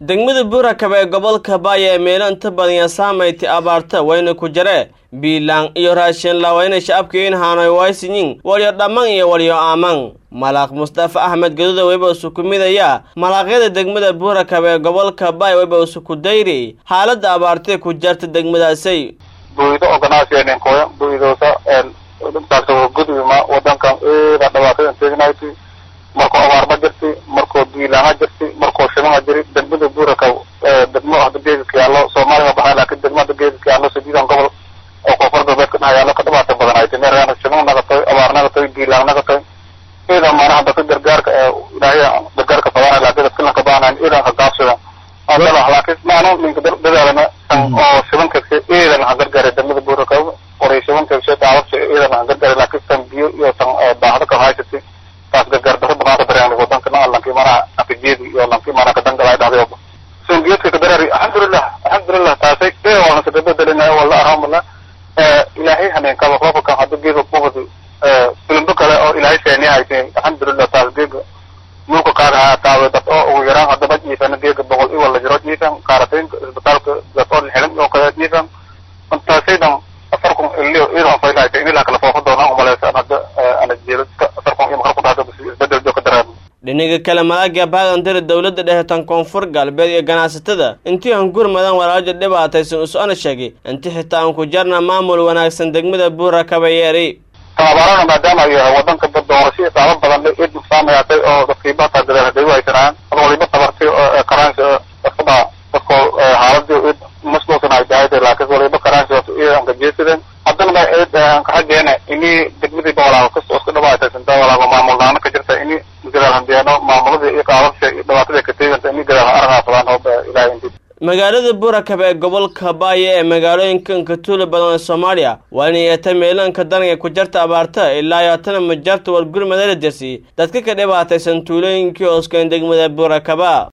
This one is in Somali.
degmada buurakaba ee gobolka baaya ee meelo inta badan yaa saamayti abaarta wayna ku jare biilaan iyo raashin lawayna shacabkiin haanoy waysinyin walyo dhamman iyo walyo aaman malaaq mustafa axmed gaduuda weyba usukumidaya malaaqyada degmada buurakaba ee gobolka baaya weyba usuku dayri xaaladda abaartay ku jarta degmadaasay buydo organization koya buydoosa intaasoo gudbima wadankan eeda dhibaatada tegnaayti markuu abaarma jirti markuu biilaama jirti markuu shimama jiri degmada buuraka degmo hadda geeska yaallo soomaaliya baxaa laakiin degmo hadda geeska yaallo sideedan gobol oo koonfur galbeedka dhaha yaallo ka dhibaata badan ay timeerana shimam nagatoy abaar nagatoy biilaan nagatoy eedan maana hadda ka gargaarka ilaahay gargaarka fadana laakiin dadkilanka baanayn eedan ka gaabsada adala laakiin maanu ninka dadaalana oo shiban kagse eedan ha gargaare degmada buuraka qoray shiban kagse daawabse eedan ha gargaare laakiin tan biyo iyo tan baahda ka haysatay taas gargaar daro banaanka dareen wadanka na lankii mana akajeedi iyo lankii mana kadangalay dhahday sungeedka kadarari alxamdulilah alxamdulilah taasay ee waa nasa dabadalina wala arhamala ilaahay haneen kaba roobka hadda geega kuwada filimbo kale oo ilaahay seeni haytay alxamdulilah taas geega mulka qaar ha taawe dad oo ugu yaraan haddaba jiifana geega boqol i wala jiro jiifan qaarataynka isbitaalka dad oo xilan oo kale jiifan taasaydan afar kun iliyo iidan faylahaytay in ilaa kala foofo doonaan umaleysa hadda ana jeedo afar kun iyo makal ku dhahda isbedel joo ka dareen dhinaga kale malaaga baagandari dowladda dhexe tan koonfur galbeed iyo ganacsatada intii aan gurmadan walaajo dhibaataysan us-ana sheegay inti xitaa aan ku jarna maamul wanaagsan degmada buura kabayeeri tababarana maadaama ay wadanka doorasho saaba badan id nuqsaamayaatay oo dadkiibata gadeen haday waaysanaan ad waliba tabartay karaansi dadkaba dadko xaaladii id masluusan ay tahay laakiin waliba karaansi idan ka jeesadeen haddana ma id kaxageena ini degmadii walaago kasta iska dhibaataysantaa walaago maamulnaano ka jirta ini gadaal handeeno maamuladii iyo qaababsha iyo dhibaatada ka teeganta ini gadaal aragaafadaan hooba ilahay inti magaalada buurakaba ee gobolka baaya ee magaalooyinka inkatuula badan ee soomaaliya waa inay yeeta meeloonka daniga ku jarta abaarta ilaa yootana majarta war gurmadala dersi dadka ka dhibaataysan tuulooyinkii ooskeen degmada buurakaba